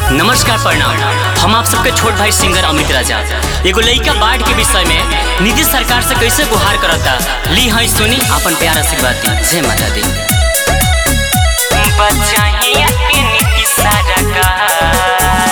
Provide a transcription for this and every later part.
नमस्कार प्रणाम हम आप सबके छोट भाई सिंगर अमित राजा एगो लइका बाढ़ के विषय में नीतीश सरकार से कैसे गुहार करता ली हई सुनी अपन प्यार आशीर्वाद दी जय माता दी बचाइए के नीतीश सरकार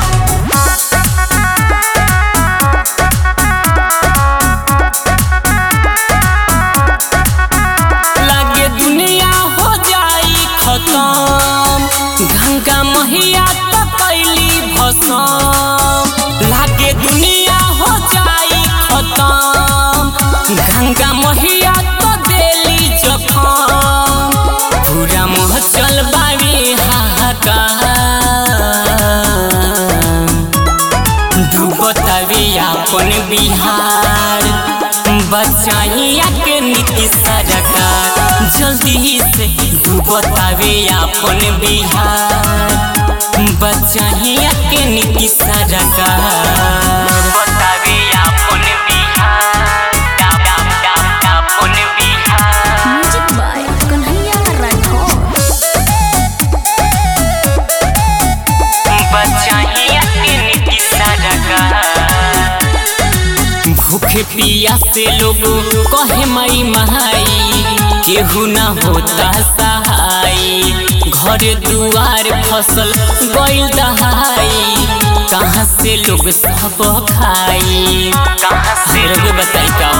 लागे दुनिया हो जाई खत्म गंगा मैया तो कैली भस्म लागे दुनिया हो जाई खत्म गंगा मैया तो देली जखम पूरा महचल बावे हाहाकार डूबतावे अपन बिहार बचाइया के नीतीश सरकार जल्दी से डूबतावे अपन बिहार बचाइया के नीतीश सरकार बतावे अपन बिहार अपन बिहार म्यूजिक बाय कन्हैया राठौर बचाइया के नीतीश सरकार भूखे पिया से लोग कहे मई महाई केहू न होता सहाय घर दुआर फसल गइल दहाई कहाँ से लोग सब खाई कहाँ से लोग बताई का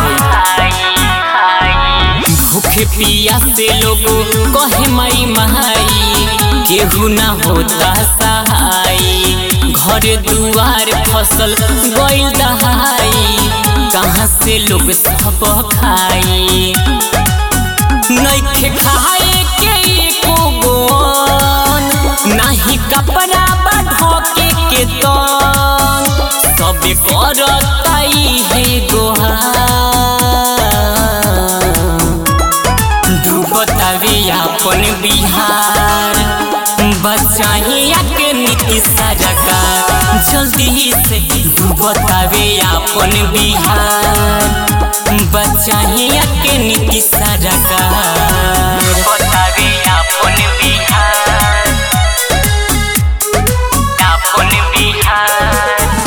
होई भूखे पिया से लोग कहे मई महाई केहू न होता सहाय घर दुआर फसल गइल दहाई कहाँ से लोग सब खाई नइखे खाए के एको गोन नाही कपड़ा बढ़के के तन सब करताई हे गोहार डूबतावे अपन बिहार बचाइया के नीतीश सरकार जल्दी से डूबतावे अपन बिहार बचाइया के नीतीश सरकार बतावे अपन बिहार अपन बिहार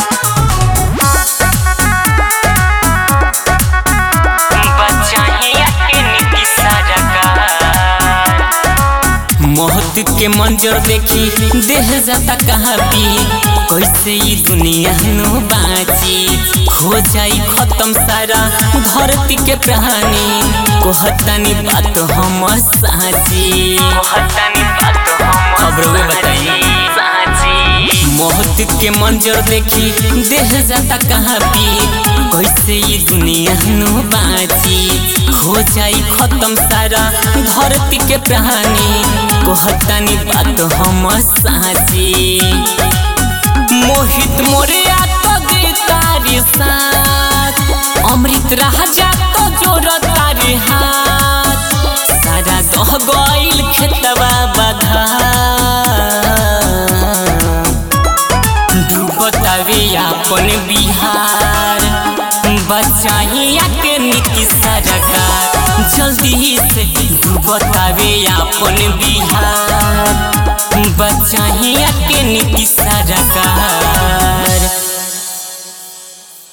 बचाइया के नीतीश सरकार मौत के मंजर देखी देह जाता कहाँ भी कैसे ई दुनिया नो बाची हो जाई खत्म सारा धरती के प्राणी कहतानी बात हम साची कहतानी बात हम खबरों बताई मौत के मंजर देखी देह जाता कहाँ भी कैसे ई दुनिया नो बाची हो जाई खत्म सारा धरती के प्राणी कहतानी बात हम साची मोहित मोरिया तो दे तारे साथ अमृत राजा तो जोर तारे हाथ सारा दह गइल खेतवा बधा डूबतावे अपन बिहार बचाइया के नीतीश सरकार जल्दी से डूबतावे अपन बिहार बचाइया के नीतीश सरकार